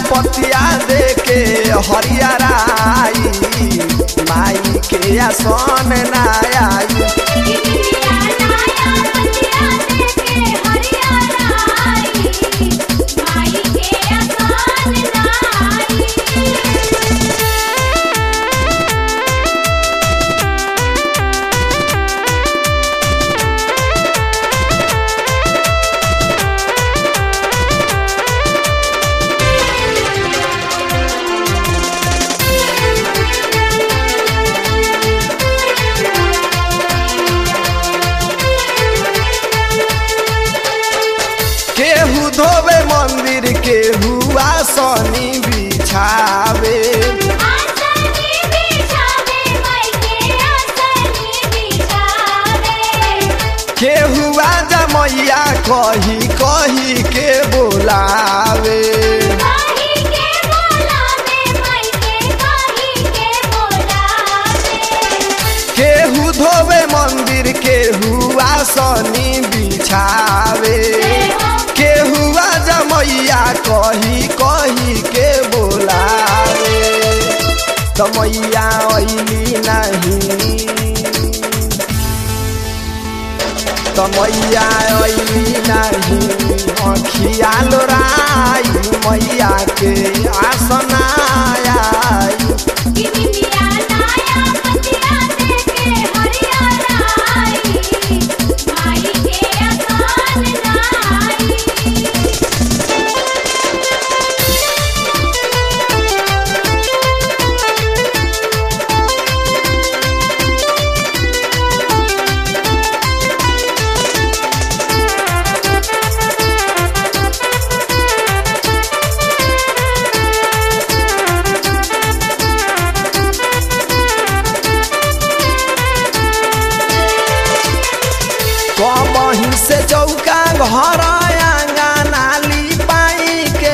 पतिया दे के हरियराई माई के आसन ना आई केहू धोवे मंदिर केहू आसनी बिछावे केहू आजा मैया कही कही के बोलावे केहू धोवे मंदिर केहू आसनी बिछावे केहू आजा मैया कही कही के बोलावे त मैया ऐली नहीं त मैया ऐली नहीं अखिया लोराई मैया के आसनाया कबही से चौका घर आंगना लिपाई के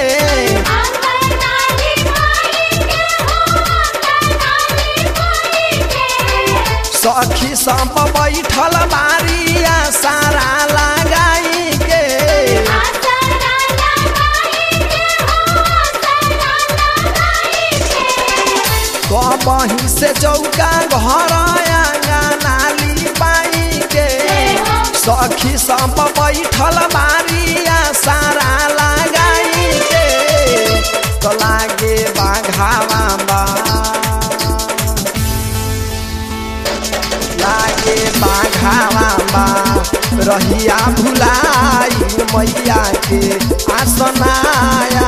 सखी सब बैठल मारिया सारा लगाई के कबही से चौका घर आंगना लिपाई के सखी सब बैठल मारिया सारा लगाई के तो लागे बाघावा बा लागे बाघावा बा रहिया भुलाई मैया के आसनाया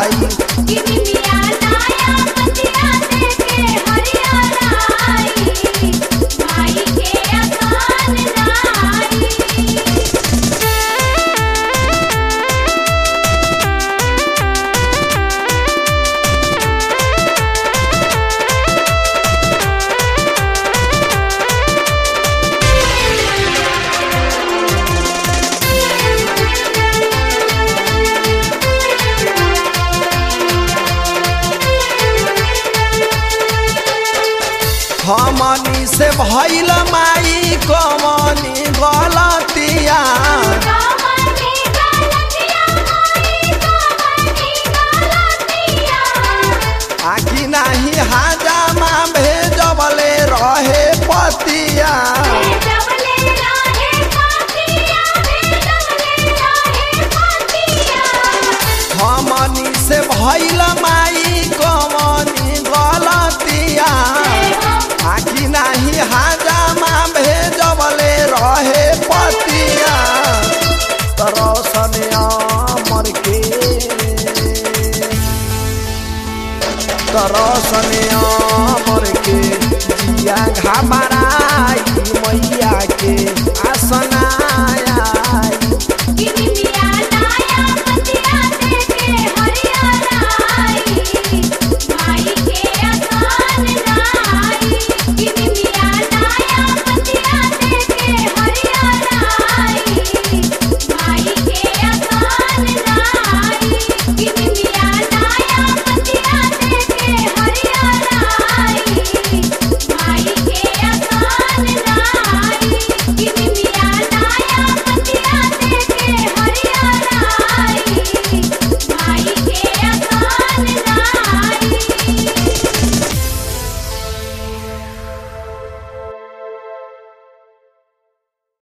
हमनी से भइल माई कमनी गलतिया आखि नाही हाजामा भेजबले रहे पतिया हमनी से भइल माई कमनी गलतिया आखि नाही हाजामा भेजबले रहे पतिया तरसन अमर के तरसन अमर के जिया घामा